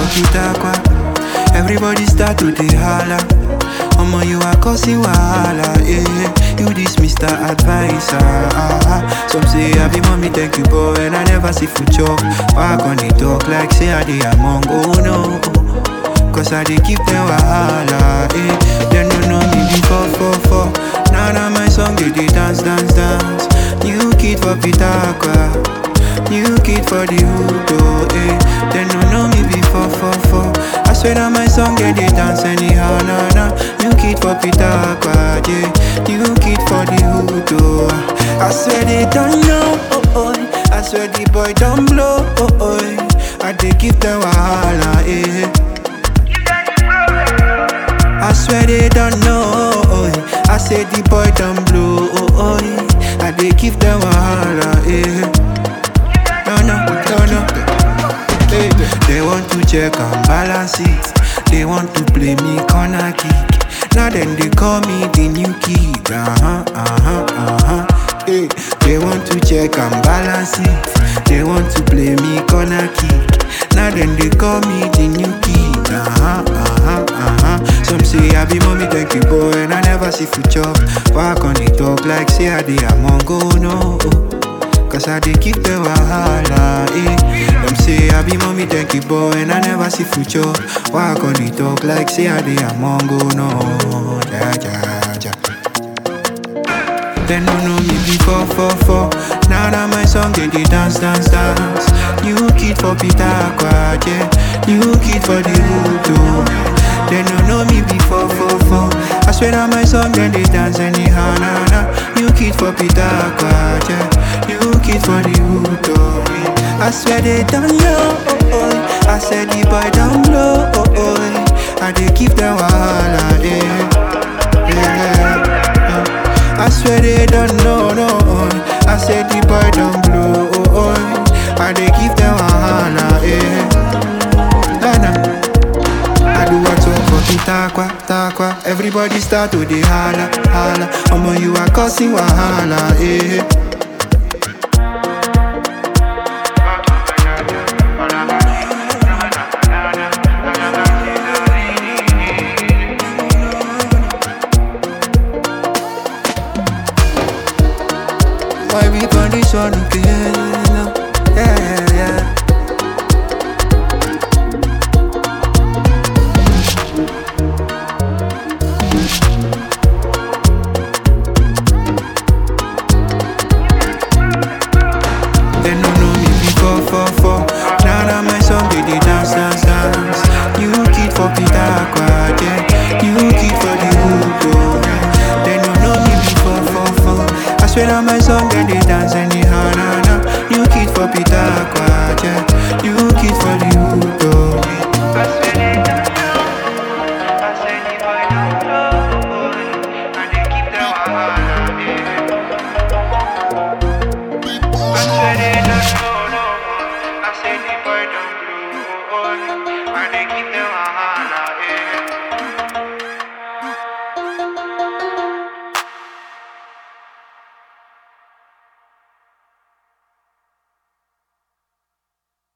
pitakwa. Everybody start to dey holla. Omo, you are causing wahala, eh? You this Mr. Advisor. Ah, ah. Some say I be mommy, thank you, boy, and I never see food chop. Why on they talk like say I dey among? Oh no, cause I dey keep them wahala, eh? They no know me before, four, four. Now that my song they dey dance, dance, dance. New kid for Pitakwa. New kid for the hood, oh, eh They no know me before, for, for I swear that my song get they dance anyhow, nah, nah New kid for Pitakwa, yeah New kid for the hood, oh I swear they don't know, oh, oh I swear the boy don't blow, oh, oh I dey give them wahala, eh I swear they don't know, oh, I say the boy don't blow, oh, oh I dey give them wahala, eh no, no, no, no. Hey, they want to check and balance it. They want to play me corner kick. Now then they call me the new kid. Uh huh, uh huh, uh huh. Hey, they want to check and balance it. They want to play me corner kick. Now then they call me the new kid. Uh huh, uh huh, uh huh. Some say I be mommy, thank you, boy, and I never see food chop. Why can't they talk like say I dey among go no? Cause I dey keep the wahala, eh Them say I be mommy, thank you, boy And I never see future Why can't they talk like say I dey among go no Ja, ja, ja They no know me before, for, for Now that my song, they dey dance, dance, dance New kid for Pitakwa, yeah New kid for the hood, oh They no know me before, for, for I swear that my song, then they dance anyhow, nah, nah New kid for Pitakwa, yeah New kid for the hood, oh yeah. I swear they don't know, oh, oh I said the boy don't blow, oh, oh I dey keep them wahala, yeah, yeah, yeah. I swear they don't know, no oh. I said the boy don't blow, oh, oh I dey keep them wahala, yeah nah, nah. I do what's up for Pitakwa, takwa Everybody start to dey holla, holla Omo, you are causing wahala, eh